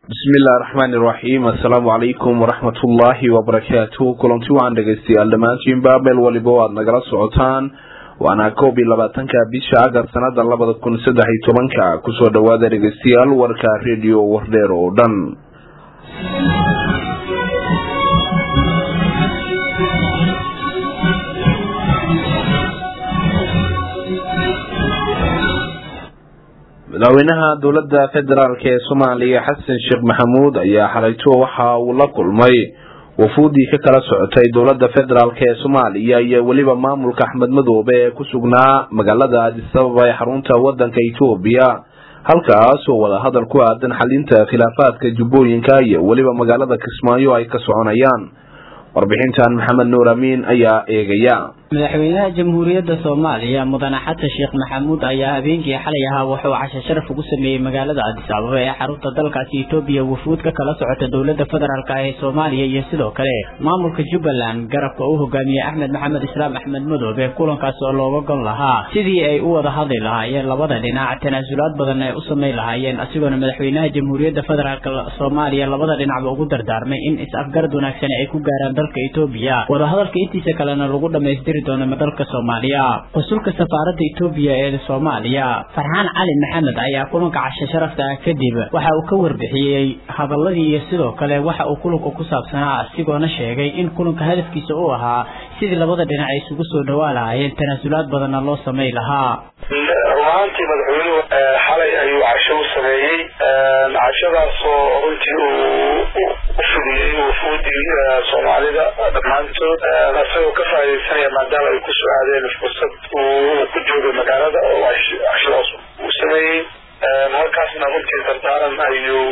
bismi illahi raxmaani iraxiim assalaamu calaykum waraxmat ullaahi wabarakaatu kulanti waxaan dhegaystayaal dhammaantiinba meel waliba o aada nagala socotaan waana koob iyo labaatanka bisha agar sanada labada kun saddex iyo tobanka kusoo dhawaada dhegaystayaal warka redio wardheer oo dhan madaxweynaha dowladda federaalk ee soomaaliya xasan sheekh maxamuud ayaa xalayto waxa uu la kulmay wafuudii ka kala socotay dowladda federaalk ee soomaaliya iyo weliba maamulka axmed madoobe ee ku sugnaa magaalada adisababa ee xarunta wadanka etoobiya halkaas oo wadahadal ku aadan xalinta khilaafaadka jubbooyinka iyo weliba magaalada kismaayo ay ka soconayaan warbixintan maxamed nuur amiin ayaa eegaya madaxweynaha jamhuuriyadda soomaaliya mudane xasan sheekh maxamuud ayaa habeenkii xalay ahaa wuxuu casho sharaf ugu sameeyey magaalada adis ababa ee xarunta dalkaasi etoobiya wafuud ka kala socota dowladda federaalk ee soomaaliya iyo sidoo kale maamulka jubbaland garabka uu hogaamiyey axmed maxamed islaam axmed madoobe kulankaas oo looga gon lahaa sidii ay u wada hadli lahaayeen labada dhinac tanaasulaad badan ay u samayn lahaayeen asigoona madaxweynaha jamhuuriyadda federaalk soomaaliya labada dhinacba ugu dardaarmay in is-afgarad wanaagsan ay ku gaaraan dalka etoobiya wadahadalka intiisa kalena lagu dhamaystiri dalka soomaaliya qusulka safaaradda etoobiya ee soomaaliya farxaan cali maxamed ayaa kulanka casho sharafta ah kadib waxa uu ka warbixiyey hadaladii iyo sidoo kale waxa uu kulanka ku saabsanaa asigoona sheegay in kulanka hadafkiisa uu ahaa sidii labada dhinac ay isugu soo dhawaa lahaayeen tanaasulaad badanna loo samay lahaa runaantii madaxweynuhu xalay ayuu casho u sameeyey cashadaasoo runtii uu u fidiyey wufuudii soomaalida dhammaantood isagoo ka faaidaysanaya maadaama ay ku soo aadeen fursad uu ku joogay magaalada oo cashadaas uu sameeyey halkaasna runtii dardaaran ayuu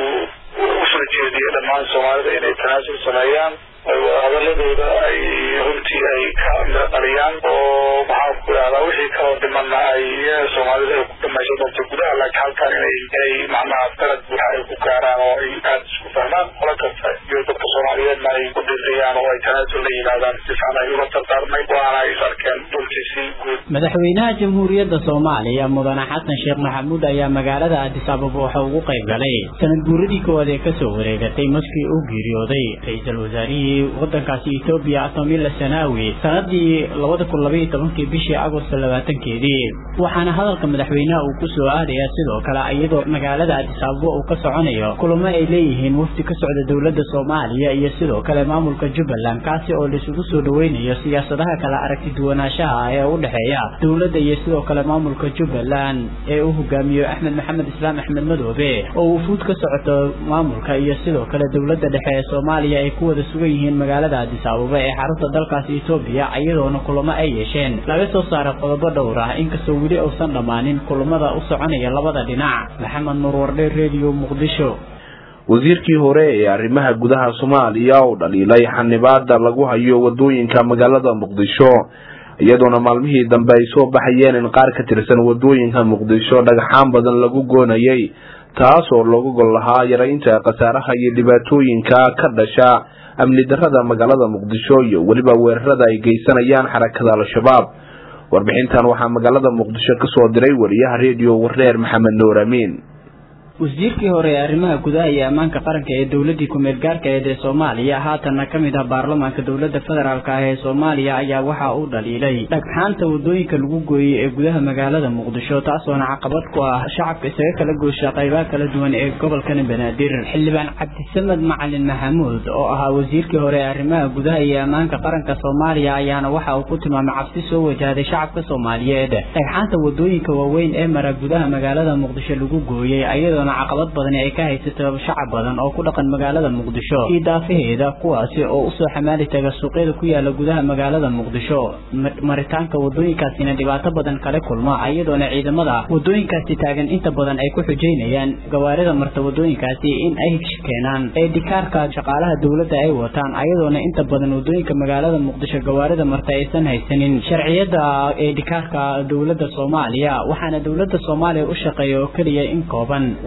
u soo jeediyey dhammaan soomaalida inay tanaasul sameeyaan hadaladooda ay runtii ay ka dhaliyaan oo maxaan ku idhahdaa wixii kaloo dhimana ay soomaalida ay ku dhamaysan doonto gudaha laakiin halkan inay inay macnaha dalad buuxa ay ku gaaraan oo ay aada isku fahmaan qola kasta iyo dadka soomaaliyeedna ay ku dhiriyaan oo ay tanaasul la yimaadaan si fiican ay ula dardaarmay waana ay is arkeen runtii si guud madaxweynaha jamhuuriyadda soomaaliya mudane xasan sheekh maxamuud ayaa magaalada adis ababa waxa ugu qayb galay sanad guuradii koowaad ee kasoo wareegatay markii uu geeriyooday ra-iisul wasaarihii wadankaasi etoobiya atomila sanaawi sanadii labada kun labaiyo tobankii bishii agosto labaatankeedii waxaana hadalka madaxweynaha uu kusoo aadayaa sidoo kale iyadoo magaalada adis ababa uu ka soconayo kulamo ay leeyihiin wafdi ka socda dowladda soomaaliya iyo sidoo kale maamulka jubbaland kaasi oo laisugu soo dhaweynayo siyaasadaha kala aragti duwanaanshaha ee u dhexeeya dowladda iyo sidoo kale maamulka jubbaland ee uu hogaamiyo axmed maxamed islaam axmed madoobe oo wufuud ka socoto maamulka iyo sidoo kale dowladda dhexe ee soomaaliya ay ku wada sugan yihiin magaalada adis ababa ee xarunta dalkaasi etoobiya iyadoona kulamo ay yeesheen laga soo saaray qodobo dhowr ah inkastoo weli uusan dhammaanin kulamada u soconaya labada dhinac maxamed nuur wardhe redio muqdisho wasiirkii hore ee arrimaha gudaha soomaaliya oo dhaliilay xanibaada lagu hayo wadooyinka magaalada muqdisho iyadoona maalmihii dambe ay soo baxayeen in qaar ka tirsan wadooyinka muqdisho dhagxaan badan lagu goonayay taas oo looga gol lahaa yaraynta khasaaraha iyo dhibaatooyinka ka dhasha amni darada magaalada muqdisho iyo weliba weerarada ay geysanayaan xarakada al-shabaab warbixintan waxaa magaalada muqdisho kasoo diray wariyaha redio wardheer maxamed nuur amiin wasiirkii hore ee arrimaha gudaha iyo ammaanka qaranka ee dowladii ku-meel gaarka eed ee soomaaliya haatanna ka mid ah baarlamaanka dowladda federaalk ah ee soomaaliya ayaa waxa uu dhaliilay dhagxaanta wadooyinka lagu gooyey ee gudaha magaalada muqdisho taasoona caqabad ku ah shacabka isaga kala goosha qaybaha kala duwan ee gobolkani banaadir xildhibaan cabdisamed macalin maxamuud oo ahaa wasiirkii hore ee arrimaha gudaha iyo ammaanka qaranka soomaaliya ayaana waxa uu ku tilmaamay cabsi soo wajahday shacabka soomaaliyeed dhagxaanta wadooyinka waaweyn ee mara gudaha magaalada muqdisho lagu gooyey ayadoona caqabad badani ay ka haysato shacab badan oo ku dhaqan magaalada muqdisho iyo daafaheeda kuwaasi oo usoo xamaali taga suuqyada ku yaala gudaha magaalada muqdisho maritaanka wadooyinkaasina dhibaato badan kala kulma iyadoona ciidamada wadooyinkaasi taagan inta badan ay ku xujeynayaan gawaarida marta wadooyinkaasi in ay keenaan eedhikaarka shaqaalaha dowladda ay wataan ayadoona inta badan wadooyinka magaalada muqdisho gawaarida marta aysan haysanin sharciyada eedhikaarka dowladda soomaaliya waxaana dowladda soomaaliya u shaqeeya oo keliya in kooban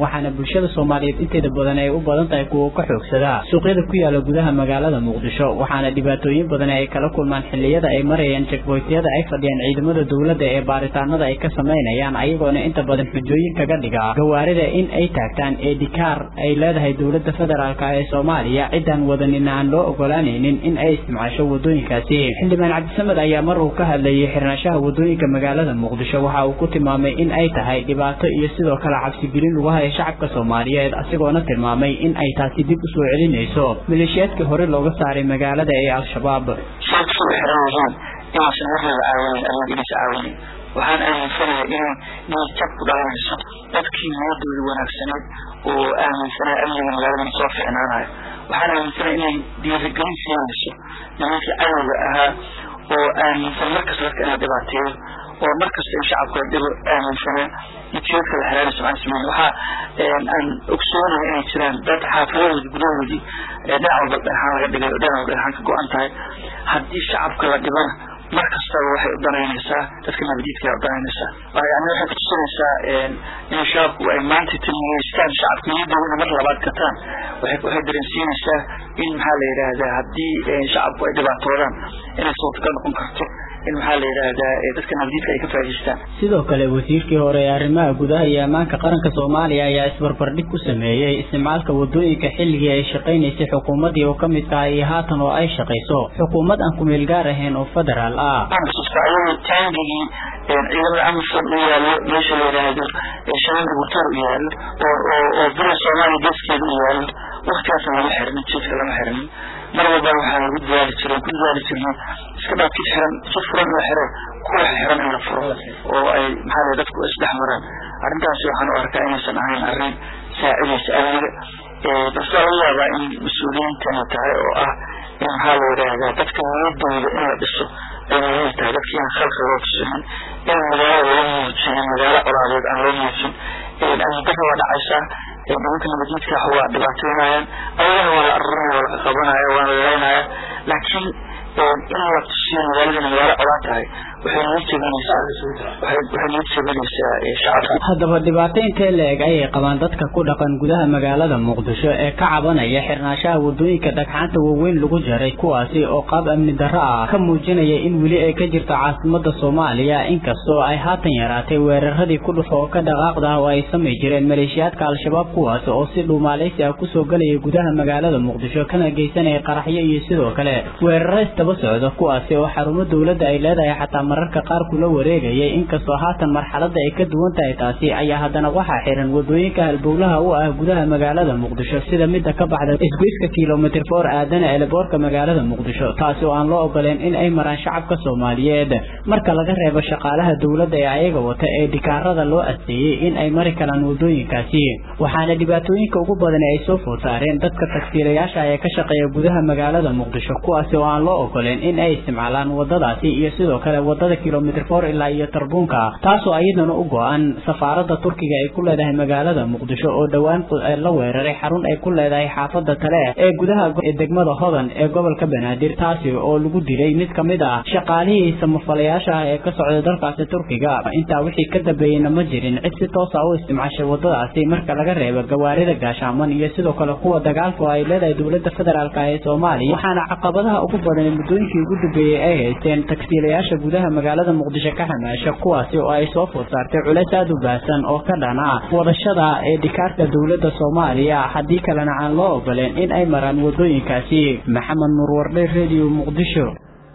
waxaana bulshada soomaaliyeed inteeda badan ay u badan tahay kuwa ka xoogsada suuqyada ku yaala gudaha magaalada muqdisho waxaana dhibaatooyin badan ay kala kulmaan xilliyada ay marayaan jekboytyada ay fadhiyaan ciidamada dowladda ee baaritaanada ay ka samaynayaan ayagoona inta badan xujooyin kaga dhiga gawaarida in ay taagtaan eedhikaar ay leedahay dowladda federaalk ee soomaaliya ciddaan wadanin aan loo ogolaanaynin in ay isticmaasho wadooyinkaasi xildhibaan cabdisamed ayaa mar uu ka hadlayay xirnashaha wadooyinka magaalada muqdisho waxa uu ku tilmaamay in ay tahay dhibaato iyo sidoo kale cabsigelin lagu haya shacabka soomaaliyeed asigoona tilmaamay in ay taasi dib u soo celinayso maleeshiyaadkii hore looga saaray magaalada ee al-shabaab shacabku way xiran yihiin inaysan marnaba caawinin ama inaysa caawinin waxaan aaminsanahay inay niyadjab ku dhalanayso dadkii niyadooda wanaagsaneed oo aaminsanaa amniga magaaladan soo ficnaanayo waxaan aaminsanahay inay dhiirigelin siinayso nimankii cadowga ahaa oo aaminsan markasta dadka inay dhibaateeyo oo markasta in shacabku ay dhibo aaminsanaa natiyoodka la xiraanayso aan sameyn waxaa aan ogsoonahay inay jiraan dad xaafidadoodi gudahoodii dhinac walba dhagxaan laga dhigay oo dhinac walba dhagxaan ka go-an tahay haddii shacabka la dhibana mar kastaba waxay u danaynaysaa dadka nabadiidka ay u danaynaysaa yani waxay kutusinaysaa in shacabku ay maanta timiyeystaan shacabka niyadooda mar labaad gataan waxay dareensiinaysaa in maxaa la yidhaahdaa haddii shacabku ay dhibaatoodaan inay suurtagal noqon karto in maxaa la yidhaahdaa dadka nabadiidka ay ka faa'idaystaan sidoo kale wasiirkii hore ee arrimaha gudaha iyo ammaanka qaranka soomaaliya ayaa isbarbardhig ku sameeyey isticmaalka wadooyinka xilligii ay shaqaynaysay xukuumaddii oo ka mid tahay iyo haatan oo ay shaqayso xukuumad aan kumeel gaar ahayn oo federaal ah ayadoo taangigii ciidamada amisom u yaallo meesha la yidhaahdo shabeelka butor u yaallo oo oo bira soomaaliya geeskeeda u yaallo waktigaas lama xirmin jiedka lama xirmin mar walba waxaa lagu dadaali jiray ku dadaali jirnay iska dhaaf kid xiran si furan la xiro kuwa xiran in la furo oo ay maxaa la dadku isdhex maraan arrintaasi waxaan u arkaa inaysan ahayn arrin saacidaysa amniga balse laga yaabaa in mas-uuliyiintana tahay oo ah in maxaa la yidhaahdaa dadka niyadooda in la dhiso ay muhiim tahay dadka in khalqi loo tusinin in magaalada loo muujinin magaalo colaadeed aan loo muujin amni darra waa dhacaysaa nimanka nabadiidka waa dhibaatoynayaan ayagana waa la arurinaya waa la qabanaya waa la leynaya laakiin in la tusiyo magaaladana magaalo colaa tahay waxay niyad jebinaysaa waxay niyad jebinaysaa shacabka haddaba dhibaato intee la-eg ayay qabaan dadka ku dhaqan gudaha magaalada muqdisho ee ka cabanaya xirnaanshaha wadooyinka dhagxaanta waaweyn lagu jaray kuwaasi oo qaab amni darro ah ka muujinaya in weli ay ka jirto caasimada soomaaliya inkastoo ay haatan yaraatay weeraradii ku dhufo oo ka dhaqaaqda oo ay samay jireen maleeshiyaadka al-shabaab kuwaas oo si dhuumaalaysi ah kusoo galaya gudaha magaalada muqdisho kana geysanaya qaraxyo iyo sidoo kale weeraro istaba socda kuwaasi oo xarumo dowladda ay leedahay xataa mararka qaar kula wareegayay inkastoo haatan marxaladda ay ka duwan tahay taasi ayaa haddana waxaa xiran wadooyinka halbowlaha u ah gudaha magaalada muqdisho sida midda ka baxda isgoyska kilomitr for aadana eleboorka magaalada muqdisho taasi oo aan loo ogoleen in ay maraan shacabka soomaaliyeed marka laga reebo shaqaalaha dowladda ee ayaga wata ee dhikaarada loo asteeyey in ay mari karaan wadooyinkaasi waxaana dhibaatooyinka ugu badan ay soo food saareen dadka tagsiilayaasha ee ka shaqeeya gudaha magaalada muqdisho kuwaasi oo aan loo ogoleen in ay isticmaalaan wadadaasi iyo sidoo kale wadada kilomitr for ilaa iyo tarbuunka taasoo iyadana u go-an safaaradda turkiga ay ku leedahay magaalada muqdisho oo dhowaan la weeraray xarun ay ku leedahay xaafada tale ee gudaha degmada hodan ee gobolka banaadir taasi oo lagu dilay mid ka mid ah shaqaalihii samafalayaasha ah ee ka socda dalkaasi turkiga intaa wixii ka dambeeyeyna ma jirin cid si toosa u isticmaashay wadadaasi marka laga reebo gawaarida gaashaaman iyo sidoo kale kuwa dagaalka oo ay leedahay dowladda federaalk ee soomaaliya waxaana caqabadaha ugu badan ee muddooyinkii ugu dambeeyey ay haysteen tagsiilayaasha gudaha magaalada muqdisho ka xamaasha kuwaasi oo ay soo food saartay culeys aada u baahsan oo ka dhana wadashada ee dhikaarka dowladda soomaaliya haddii kalena aan loo ogoleen in ay maraan wadooyinkaasi maxamed nuur wardhe radio muqdisho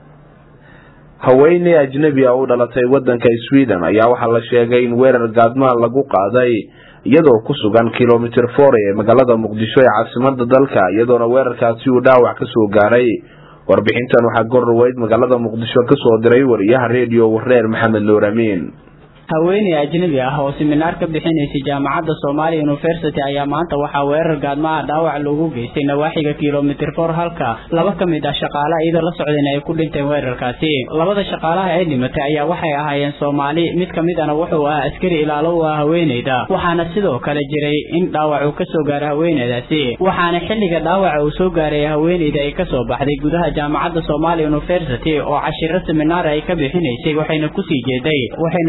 haweeney ajnebi a u dhalatay waddanka sweden ayaa waxaa la sheegay in weerar gaadmaan lagu qaaday iyadoo ku sugan kilomitr for ee magaalada muqdisho ee caasimada dalka iyadoona weerarkaasi uu dhaawac ka soo gaaray warbixintan waxaa gorraweyd magaalada muqdisho ka soo diray wariyaha redio wareer maxamed nuur amiin haweeney ajnabi ah oo siminaar ka bixinaysay jaamacadda Soomaaliya University ayaa maanta waxaa weerar gaadma ah dhaawac loogu geystay nawaaxiga kilomitir 4 halka laba ka mid ah shaqaalaha iyada la socdeen ay ku dhinteen weerarkaasi labada shaqaalaha ee dhimatay ayaa waxay ahaayeen Soomaali mid ka mid ahna wuxuu ahaa askari ilaalo u ah haweeneyda waxaana sidoo kale jiray in dhaawac uu ka soo gaaray haweeneydaasi waxaana xilliga dhaawaca uu soo gaaray haweeneyda ay ka soo baxday gudaha jaamacadda Soomaaliya University oo cashiro siminaar ay ka bixinaysay waxayna ku sii jeeday waxayna ku sii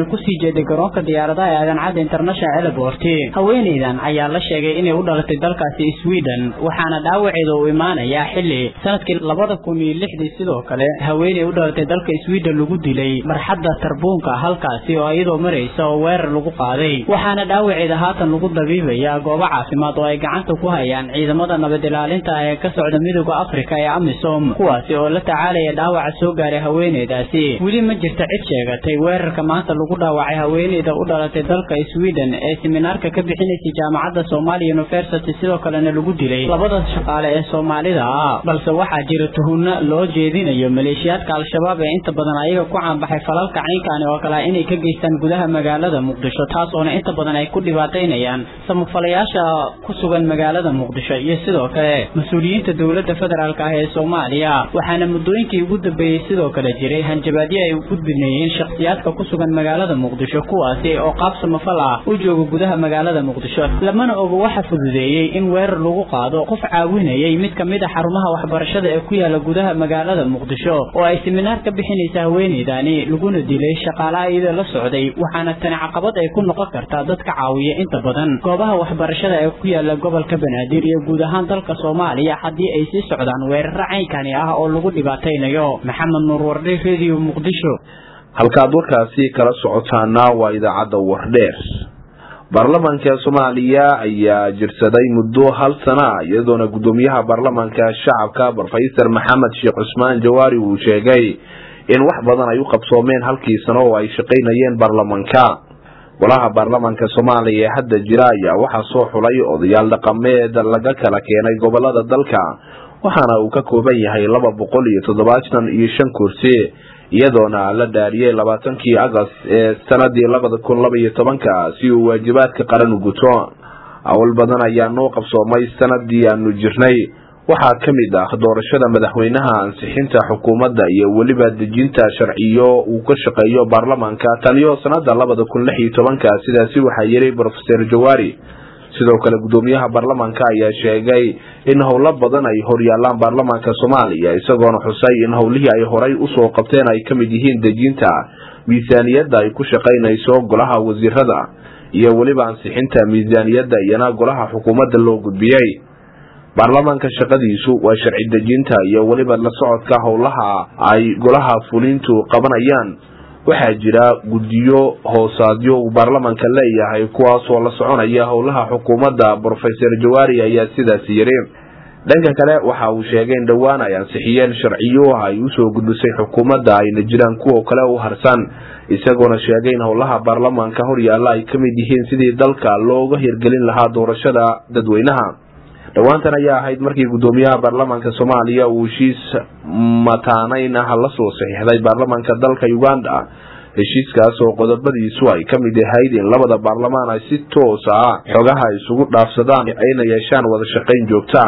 jeeday garoonka diyaaradaha ee aadan-cadda international airport haweeneydan ayaa la sheegay inay u dhalatay dalkaasi sweden waxaana dhaawaceeda uu imaanayaa xilli sanadkii labada kun iyo lixdii sidoo kale haweeney u dhalatay dalka sweden lagu dilay marxadda tarbuunka halkaasi oo iyadoo maraysa oo weerar lagu qaaday waxaana dhaawaceeda haatan lagu dabiibayaa goobo caafimaad oo ay gacanta ku hayaan ciidamada nabad ilaalinta ee ka socda midooda afrika ee amisom kuwaasi oo la tacaalaya dhaawaca soo gaaray haweeneydaasi weli ma jirta cid sheegatay weerarka maanta lagu dhaawacay haweeneyda u dhalatay dalka sweden ee siminaarka ka bixinaysay jaamacadda somalia university sidoo kalena lagu dilay labada shaqaale ee soomaalida ah balse waxaa jira tuhunno loo jeedinayo maleeshiyaadka al-shabaab ee inta badan ayaga ku caanbaxay falalka caynkaani oo kale inay ka geystaan gudaha magaalada muqdisho taas oona inta badan ay ku dhibaataynayaan samafalayaasha ku sugan magaalada muqdisho iyo sidoo kale mas-uuliyiinta dowladda federaalk ah ee soomaaliya waxaana muddooyinkii ugu dambeeyey sidoo kale jiray hanjabaadyo ay u gudbinayeen shakhsiyaadka ku sugan magaalada muqdisho kuwaasi oo qaab samafal ah u jooga gudaha magaalada muqdisho lamana ogo waxa fududeeyey in weerar lagu qaado qof caawinayay mid ka mid a xarumaha waxbarashada ee ku yaala gudaha magaalada muqdisho oo ay siminaar ka bixinaysa haweeneydani laguna dilay shaqaalaha iyada la socday waxaana tani caqabad ay ku noqon kartaa dadka caawiya inta badan goobaha waxbarashada ee ku yaala gobolka banaadir iyo guud ahaan dalka soomaaliya haddii ay sii socdaan weeraro caynkani ah oo lagu dhibaataynayo maxamed nuur wardhe radio muqdisho halkaad warkaasi kala socotaana waa idaacadda wardheer baarlamaanka soomaaliya ayaa jirsaday muddo hal sana iyadoona guddoomiyaha baarlamaanka shacabka brofeysar maxamed sheekh cusmaan jawaari uu sheegay in wax badan ay u qabsoomeen halkii sano oo ay shaqaynayeen baarlamaanka golaha baarlamaanka soomaaliya ee hadda jira ayaa waxaa soo xulay odayaal dhaqameed laga kala keenay gobolada dalka waxaana uu ka kooban yahay laba boqol iyo toddobaatan iyo shan kursi iyadoona la dhaariyey labaatankii agost ee sanadii labada kun laba iyo tobanka si uu waajibaadka qaran u guto awal badan ayaa noo qabsoomay sanadii aanu jirnay waxaa ka mid ah doorashada madaxweynaha ansixinta xukuumadda iyo weliba dejinta sharciyo uu ka shaqeeyo baarlamaanka taniyo sanada labada kun lix iyo tobanka sidaasi waxaa yiri brofeser jawaari sidoo kale guddoomiyaha baarlamaanka ayaa sheegay in howlo badan ay horyaalaan baarlamaanka soomaaliya isagoona xusay in howlihii ay horay usoo qabteen ay ka mid yihiin dejinta miisaaniyadda ay ku shaqaynayso golaha wasiirada iyo weliba ansixinta miisaaniyadda iyana golaha xukuumadda loo gudbiyey baarlamaanka shaqadiisu waa sharci dejinta iyo weliba la socodka howlaha ay golaha fulintu qabanayaan waxaa jira guddiyo hoosaadyo uu baarlamaanka leeyahay kuwaasoo la soconaya howlaha xukuumadda brofeser jawaari ayaa sidaas yiri dhanka kale waxa uu sheegay in dhowaan ay ansixiyeen sharciyo ay usoo gudbisay xukuumadda ayna jiraan kuwa kale u harsan isagoona sheegay in howlaha baarlamaanka horyaalla ay ka mid yihiin sidii dalka looga hirgelin lahaa doorashada dadweynaha dhowaantan ayaa ahayd markii guddoomiyaha baarlamaanka soomaaliya uu heshiis mataanayn ah la soo saxiixday baarlamaanka dalka uganda heshiiskaas oo qodobadiisu ay ka mid ahayd in labada baarlamaan ay si toos ah xogaha isugu dhaafsadaan ayna yeeshaan wada shaqayn joogta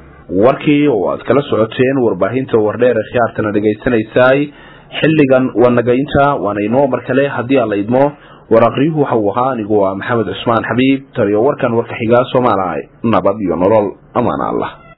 warkii oo aad kala socoteen warbaahinta wardheer ee khiyaartana dhegaysanaysaay xilligan waa nagaynta waana inoo mar kale haddii aan la idmo war aqriyuhu waxa uu ahaa anigu waa maxamed cusmaan xabiib taliyo warkan warka xigaa soomaaliya nabad iyo nolol amaan allah